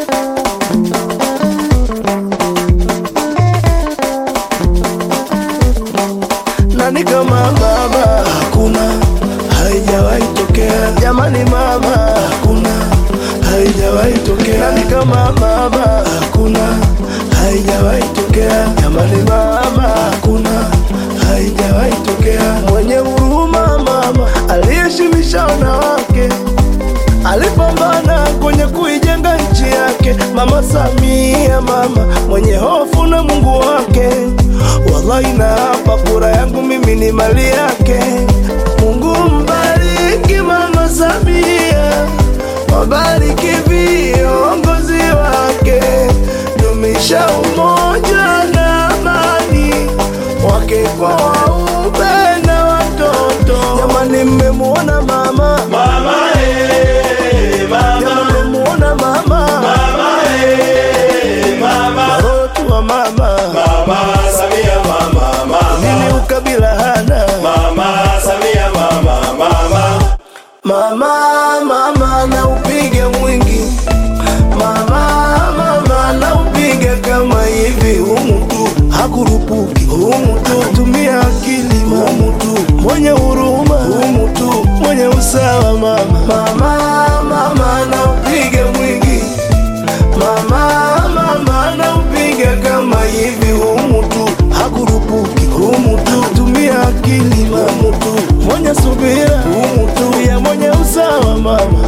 Nani kama mama? Hakuna, haijawahi tokea. Jamani mama, hakuna, haijawahi tokea. Nani kama mama? Hakuna, haijawahi tokea. Jamani mama, hakuna, haijawahi tokea. Mwenye huruma mama, aliyeshimisha wanawake alipambana kwenye kuijenga nchi yake. Mama Samia, mama mwenye hofu na Mungu wake. Wallahi na hapa kura yangu mimi ni mali yake. Mungu mbariki Mama Samia, wabariki viongozi wake, dumisha umoja na amani wake kwa waume na watoto. Jamani, mmemuona mama Mama eh, mama, Jamani, mmemuona mama mama eh, mama, Watoto wa mama mama Samia mama, mama, nini ukabila hana mama Samia mama, mama, mama mama na upige mwingi mama mama na upige kama hivi humu tu hakurupuki humu tu tumia akili humu tu mwenye huruma humu tu mwenye usawa mama mama mama na upige mwingi mama mama na upige kama hivi humu tu hakurupuki humu tu tumia akili humu tu mwenye subira humu tu ya mwenye usawa mama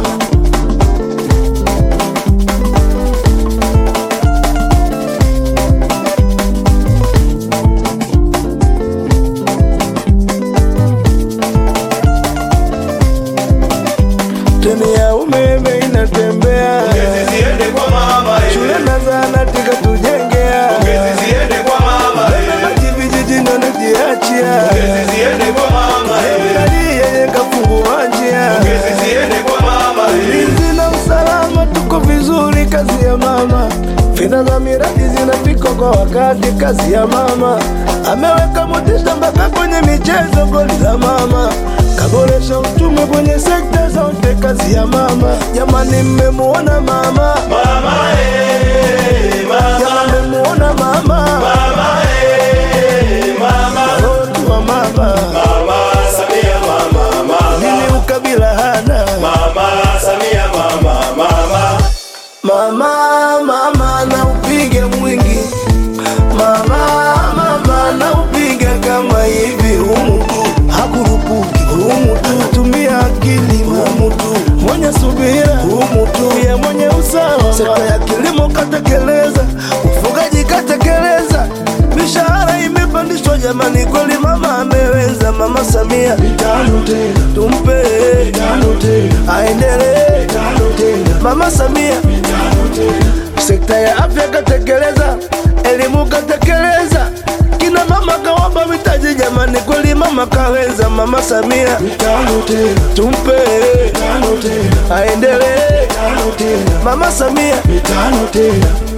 treni ya umeme inatembea Pongezi ziende kwa mama eh, shule na zahanati katujengea pongezi ziende kwa mama eh, maji vijijini wanajiachia pongezi ziende kwa mama eh, Serikali yenye kafungua njia pongezi ziende kwa mama eh, ulinzi na usalama tuko vizuri, kazi ya mama. Fedha za miradi zinafika kwa wakati, kazi ya mama. Ameweka motisha mpaka kwenye michezo, goli za mama. Kaboresha uchumi kwenye sekta zote, kazi ya mama. Jamani, mmemuona mama? mama eh, mama, Jamani, mmemuona mama? mama eh, mama, Watoto wa mama, mama Samia mama, mama, nini ukabila hana? mama Samia mama, mama, Mama, mama na upige mwingi mama, mama na upige kama hivi humu tu hakurupuki humu tu tumia akili humu tu mwenye subira humu tu ya mwenye usawa sekta ya kilimo katekeleza ufugaji katekeleza mishahara imepandishwa jamani kweli mama ameweza mama Samia mitano tena tumpe mitano tena aendelee mitano tena mama Samia sekta ya afya katekeleza, elimu katekeleza, kina mama kawapa mitaji jamani, kweli mama kaweza. Mama Samia mitano tena, tumpe mitano tena, aendelee mitano tena, mama Samia mitano tena.